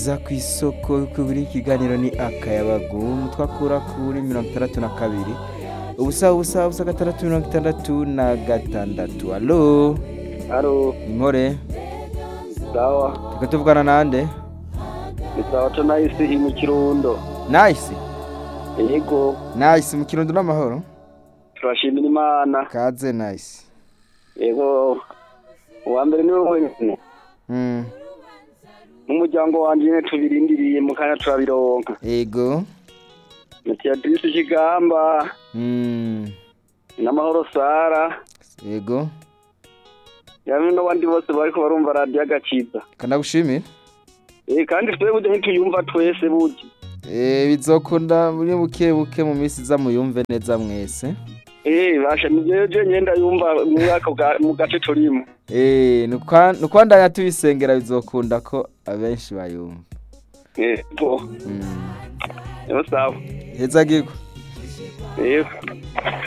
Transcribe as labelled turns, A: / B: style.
A: za ku isoko kuri ikiganiro ni akayabagu twakura kuri mirongo itandatu na kabiri ubusa ubusa ubusa gatandatu mirongo itandatu na gatandatu alo
B: Halo,
A: impore
B: sawa.
A: reka tuvugana nande
B: Ni sawa tunahisi hi mu Kirundo.
A: nayisi
B: Yego,
A: nayisi mu kirundo n'amahoro
B: turashimira Imana.
A: kaze nayisi
B: Yego, uwa mbere niwe wenyine.
A: Mm,
B: N'umuryango wanje nyene tubirindiriye mu kanya turabironka.
A: ego
B: Metiadisi Kigamba,
A: Mm,
B: n'amahoro Sara.
A: ego
B: Yamwe n'abandi bose bariko barumva radiyo agakiza.
A: kanagushimira
B: Eh, kandi twe burya ntituyumva twese burya.
A: Eh, bizokunda muri buke buke mu minsi iza muyumve neza mwese
B: Eh, basha ni jewe jewe ndayumva mu mwaka bwa- mu gace turimo.
A: Eh, nukwa- nukwandanya tubisengera bizokunda ko abenshi bayumva
B: Yego,
A: Mm,
B: yo sawa.
A: heza giko
B: Yego.